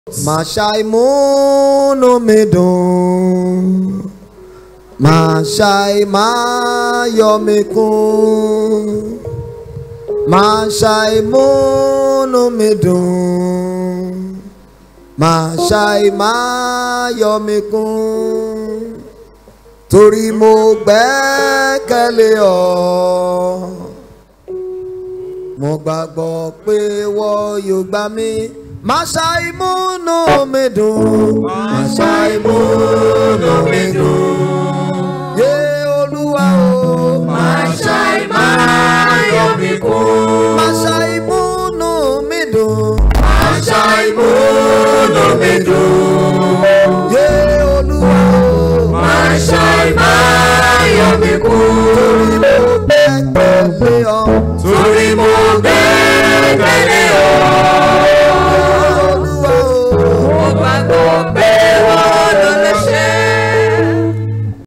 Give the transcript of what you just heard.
Má ṣàì múnú mi dùn. Má ṣàì máa yọ̀ mí kún. Má ṣàì múnú mi dùn. Má ṣàì máa yọ̀ mí kún. Torí mo gbẹ́kẹ̀lé ọ. Mo gbàgbọ́ pé wọ́n yóò gbà mí. Má ṣàì múnú mi dùn. Má ṣàì múnú mi dùn. Yé Olúwa o. Má ṣàì máa yọ̀ mí kún. Má ṣàì múnú mi dùn. Má ṣàì múnú mi dùn. Yé Olúwa o. Má ṣàì máa yọ̀ mí kún.